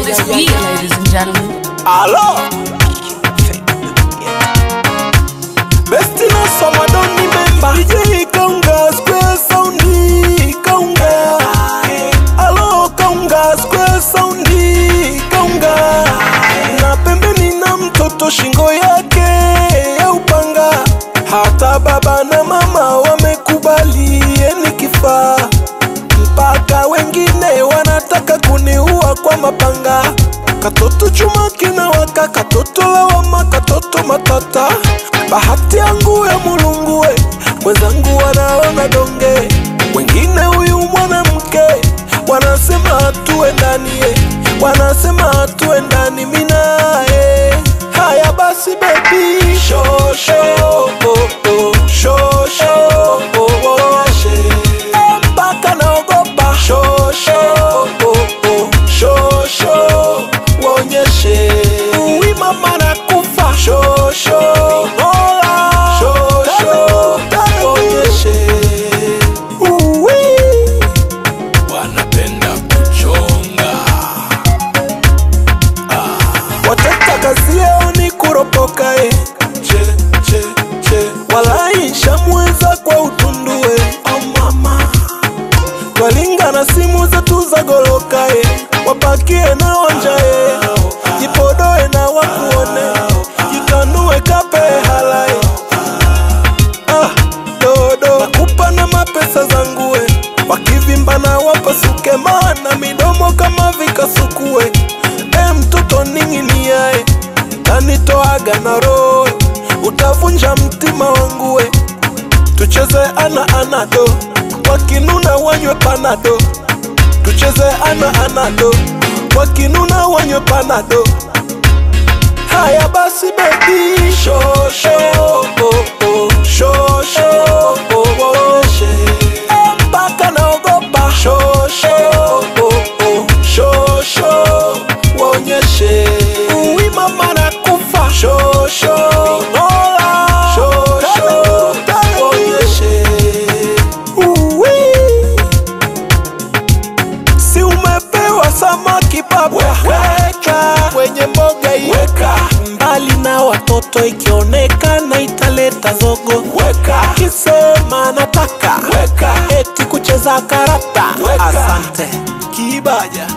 this beat, ladies and gentlemen. Alo Besti na soma don't remember DJ Kaunga Square Soundi Kaunga Alo Kaunga Square Soundi Kaunga Na pembeni na mtoto shingo yake ya upanga Hata baba na mama wamekubali yeni kifaa mpaka wengine wanataka kuniua kwa mapanga katoto chuma kinawaka katoto lawama katoto matata bahati yangu ya mulungue mwenzangu wanaona donge wengine huyu mwanamke wanasema hatuwe ndani eh. wanasema hatuwe ndani minae haya basi bebi shosho oh, oh. shosho oh, oh. Eh, mpaka naogopa shosho oh, oh. shosho waonyeshe uwi mama na kufa shosho Mola. shosho waonyeshe uwi wanapenda kuchonga wateta kazi yao ni kuropoka eh. che, che, che. walai shamweza kwa utundue oh mama twalinga na simu zetu za goloka eh. wapakie na wanja eh. jipodoe na wakuone jitanue kape halai ah, dodo nakupa na mapesa zangu eh. wakivimba na wapasuke maana midomo kama vikasukue e mtoto ning'iniae tanitoaga na roho utavunja mtima wangu we tucheze ana anado wakinuna wanywe panado tucheze ana anado wakinuna wanywe panado haya basi bebi shosho oh, oh. shosho oh, oh. Eh, mpaka naogopa shosho oh, oh. shosho waonyeshe uwi mama na kufa shosho Mola. shosho waonyeshe uwi si umepewa samaki baba weka kwenye mboga hii weka mbali na watoto ikionekana italeta zogo weka kisema nataka weka eti kucheza karata Weka. asante kibaja